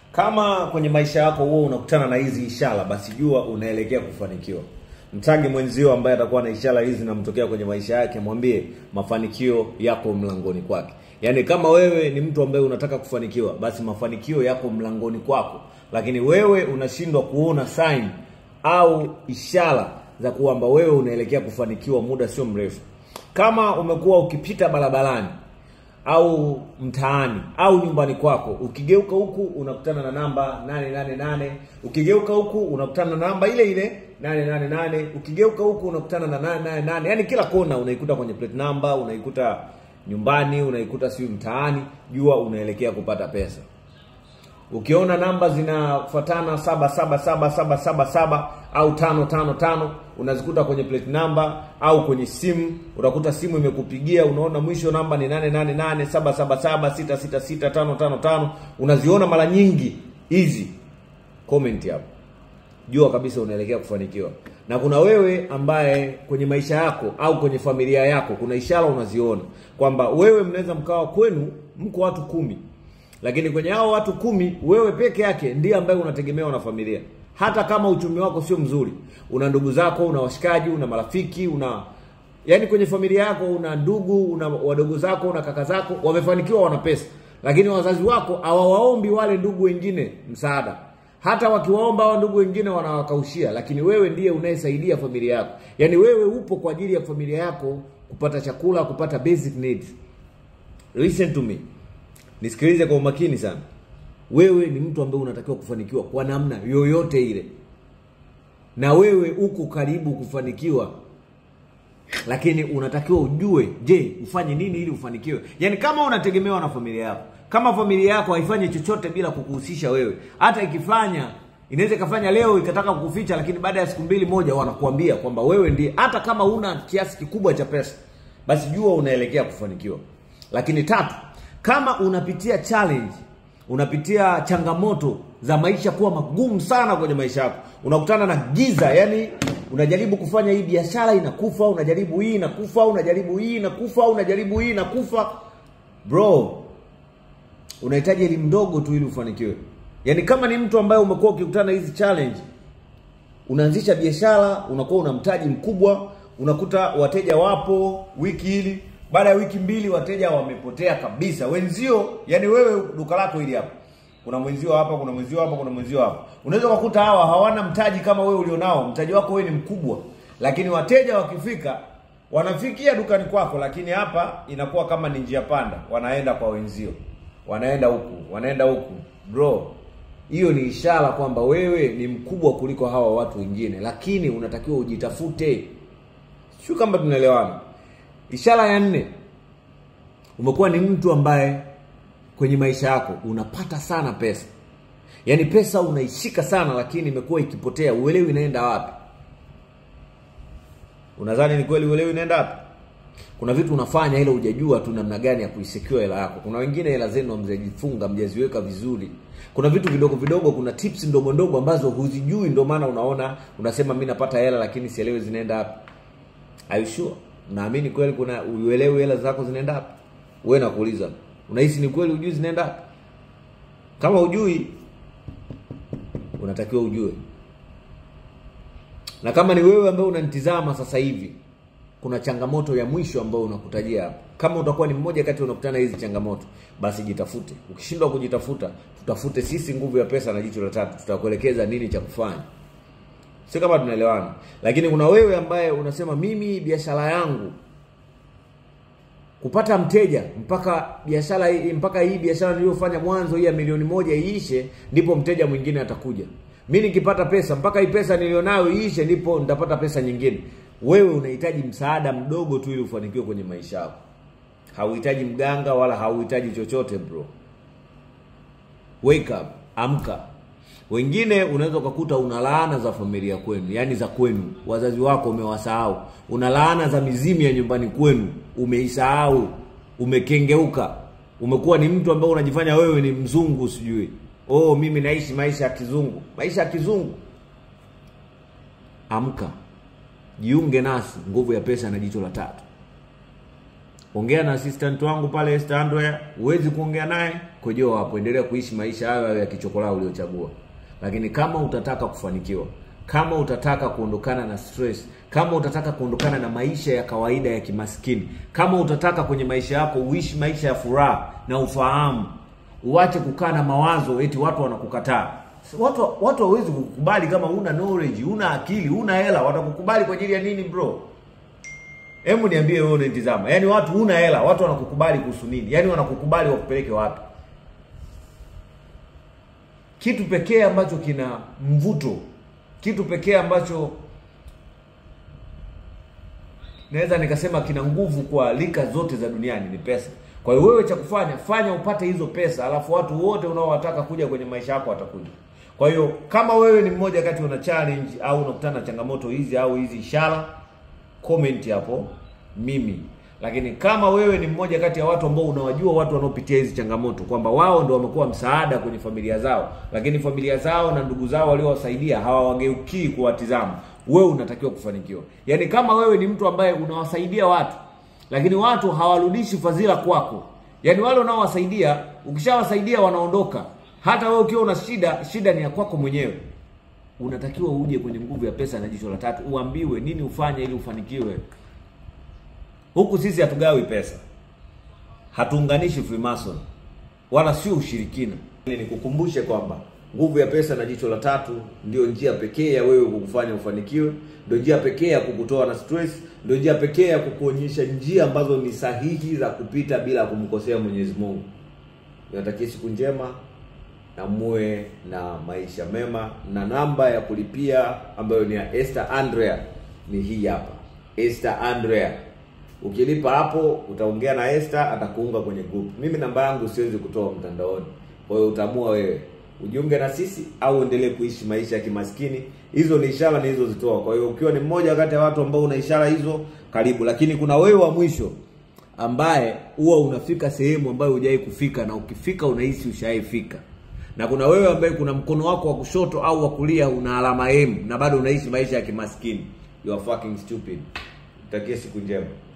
Kama kwenye maisha yako huo unakutana na hizi ishara, basi jua unaelekea kufanikiwa. Mtage mwenzio ambaye atakuwa na ishara hizi namtokea kwenye maisha yake, mwambie mafanikio yako mlangoni kwake. Yaani kama wewe ni mtu ambaye unataka kufanikiwa, basi mafanikio yako mlangoni kwako, lakini wewe unashindwa kuona sign au ishara za kwamba wewe unaelekea kufanikiwa muda sio mrefu. Kama umekuwa ukipita barabarani au mtaani au nyumbani kwako, ukigeuka huku unakutana na namba 888, ukigeuka huku unakutana na namba ile ile 888, ukigeuka huku unakutana na 888. Yaani kila kona unaikuta kwenye plate number, unaikuta nyumbani, unaikuta siyo mtaani, jua unaelekea kupata pesa. Ukiona namba zinafuatana saba saba saba saba saba saba au tano tano tano unazikuta kwenye plate number au kwenye simu, utakuta simu imekupigia, unaona mwisho namba ni nane nane nane saba saba saba sita sita sita tano tano tano unaziona mara nyingi hizi, comment hapo, jua kabisa unaelekea kufanikiwa. Na kuna wewe ambaye kwenye maisha yako au kwenye familia yako kuna ishara unaziona kwamba wewe mnaweza mkawa kwenu mko watu kumi lakini kwenye hao watu kumi wewe peke yake ndiye ambaye unategemewa na familia. Hata kama uchumi wako sio mzuri, una ndugu zako, una washikaji, una marafiki, una yaani kwenye familia yako una ndugu, una wadogo zako, una kaka zako wamefanikiwa, wana pesa, lakini wazazi wako hawawaombi wale ndugu wengine msaada. Hata wakiwaomba hao ndugu wengine wanawakaushia, lakini wewe ndiye unayesaidia familia yako. Yaani wewe upo kwa ajili ya familia yako kupata chakula, kupata basic needs. Listen to me. Nisikilize kwa umakini sana. Wewe ni mtu ambaye unatakiwa kufanikiwa kwa namna yoyote ile, na wewe uko karibu kufanikiwa, lakini unatakiwa ujue, je, ufanye nini ili ufanikiwe? Yaani kama unategemewa na familia yako, kama familia yako haifanyi chochote bila kukuhusisha wewe, hata ikifanya inaweza ikafanya leo ikataka kukuficha, lakini baada ya siku mbili moja wanakuambia kwamba wewe ndiye, hata kama una kiasi kikubwa cha pesa, basi jua unaelekea kufanikiwa. Lakini tatu, kama unapitia challenge, unapitia changamoto za maisha kuwa magumu sana kwenye maisha yako, unakutana na giza, yani unajaribu kufanya hii biashara inakufa, unajaribu hii inakufa, unajaribu hii inakufa, unajaribu hii inakufa, bro, unahitaji elimu ndogo tu ili ufanikiwe. Yaani kama ni mtu ambaye umekuwa ukikutana na hizi challenge, unaanzisha biashara, unakuwa una mtaji mkubwa, unakuta wateja wapo wiki hili baada ya wiki mbili wateja wamepotea kabisa. Wenzio, yani wewe duka lako hili hapa, kuna mwenzio hapa, kuna mwenzio hapa, kuna mwenzio hapa, unaweza kukuta hawa hawana mtaji kama wewe ulionao. Mtaji wako wewe ni mkubwa, lakini wateja wakifika wanafikia dukani kwako, lakini hapa inakuwa kama ni njia panda, wanaenda kwa wenzio, wanaenda huku, wanaenda huku. Bro, hiyo ni ishara kwamba wewe ni mkubwa kuliko hawa watu wengine, lakini unatakiwa ujitafute. Sio kama tunaelewana? Ishara ya nne, umekuwa ni mtu ambaye kwenye maisha yako unapata sana pesa, yaani pesa unaishika sana, lakini imekuwa ikipotea, uelewi inaenda wapi. Unadhani ni kweli uelewi inaenda wapi? Kuna vitu unafanya ila hujajua tu namna gani ya kuisecure hela yako. Kuna wengine hela zenu hamjajifunga, hamjaziweka vizuri. Kuna vitu vidogo vidogo, kuna tips ndogo ndogo ambazo huzijui, ndio maana unaona unasema mimi napata hela lakini sielewi zinaenda wapi. Are you sure? Naamini kweli kuna uelewi hela zako zinaenda wapi? Wewe nakuuliza. Unahisi ni kweli ujui zinaenda wapi? Kama ujui unatakiwa ujue. Na kama ni wewe ambaye unanitizama sasa hivi, kuna changamoto ya mwisho ambayo unakutajia hapa. Kama utakuwa ni mmoja kati unakutana hizi changamoto, basi jitafute. Ukishindwa kujitafuta, tutafute sisi nguvu ya pesa na jicho la tatu, tutakuelekeza nini cha kufanya. Sio kama tunaelewana. Lakini kuna wewe ambaye unasema mimi biashara yangu kupata mteja mpaka biashara hii mpaka hii biashara niliyofanya mwanzo hii ya milioni moja iishe, ndipo mteja mwingine atakuja. Mimi nikipata pesa mpaka hii pesa nilionayo iishe, ndipo nitapata pesa nyingine. Wewe unahitaji msaada mdogo tu ili ufanikiwe kwenye maisha yako. Hauhitaji mganga wala hauhitaji chochote bro. Wake up, amka. Wengine unaweza ukakuta una laana za familia kwenu, yaani za kwenu, wazazi wako umewasahau. Una laana za mizimu ya nyumbani kwenu, umeisahau, umekengeuka, umekuwa ni mtu ambaye unajifanya wewe ni mzungu, sijui oh, mimi naishi maisha ya kizungu. Maisha ya kizungu? Amka, jiunge nasi, nguvu ya pesa na jicho la tatu. ongea na assistant wangu pale Esther Andrea. Huwezi kuongea naye, kojoa hapo, endelea kuishi maisha hayo hayo ya kichokolaa uliochagua. Lakini kama utataka kufanikiwa, kama utataka kuondokana na stress, kama utataka kuondokana na maisha ya kawaida ya kimaskini, kama utataka kwenye maisha yako uishi maisha ya furaha na ufahamu, uache kukaa na mawazo eti watu wanakukataa. Watu watu hawezi kukubali kama una knowledge, una akili, una hela, watakukubali kwa ajili ya nini bro? Hebu niambie wewe unanitazama. Yaani watu huna hela, watu wanakukubali kuhusu nini? Yaani wanakukubali wakupeleke wapi? Kitu pekee ambacho kina mvuto, kitu pekee ambacho naweza nikasema kina nguvu kwa lika zote za duniani ni pesa. Kwa hiyo wewe cha kufanya, fanya upate hizo pesa, alafu watu wote unaowataka kuja kwenye maisha yako watakuja. Kwa hiyo kama wewe ni mmoja kati una challenge au unakutana na changamoto hizi au hizi ishara, comment hapo mimi. Lakini kama wewe ni mmoja kati ya watu ambao unawajua watu wanaopitia hizi changamoto kwamba wao ndio wamekuwa msaada kwenye familia zao, lakini familia zao na ndugu zao waliowasaidia hawawageukii kuwatizama, wewe unatakiwa kufanikiwa. Yaani kama wewe ni mtu ambaye unawasaidia watu lakini watu hawarudishi fadhila kwako, yaani wale unaowasaidia ukishawasaidia wanaondoka, hata wewe ukiwa una shida, shida ni ya kwako mwenyewe. Unatakiwa uje kwenye nguvu ya pesa na jicho la tatu, uambiwe nini ufanye ili ufanikiwe. Huku sisi hatugawi pesa, hatuunganishi Freemason wala sio ushirikina. Ili nikukumbushe kwamba nguvu ya pesa na jicho la tatu ndio njia pekee ya wewe kukufanya ufanikiwe, ndio njia pekee ya kukutoa na stress, ndio njia pekee ya kukuonyesha njia ambazo ni sahihi za kupita bila kumkosea Mwenyezi Mungu. Niwatakie siku njema na muwe na maisha mema, na namba ya kulipia ambayo ni ya Esther Andrea ni hii hapa, Esther Andrea. Ukilipa hapo utaongea na Esther, atakuunga kwenye group. Mimi namba yangu siwezi kutoa mtandaoni, kwa hiyo utaamua wewe ujiunge na sisi au endelee kuishi maisha ya kimaskini. Hizo ni ishara nilizozitoa. Kwa hiyo ukiwa ni mmoja kati ya watu ambao una ishara hizo, karibu. Lakini kuna wewe wa mwisho ambaye huwa unafika sehemu ambayo hujawahi kufika, na ukifika unahisi ushaifika, na kuna wewe ambaye kuna mkono wako wa kushoto au wa kulia una alama M na bado unaishi maisha ya kimaskini. You are fucking stupid. Utakie siku njema.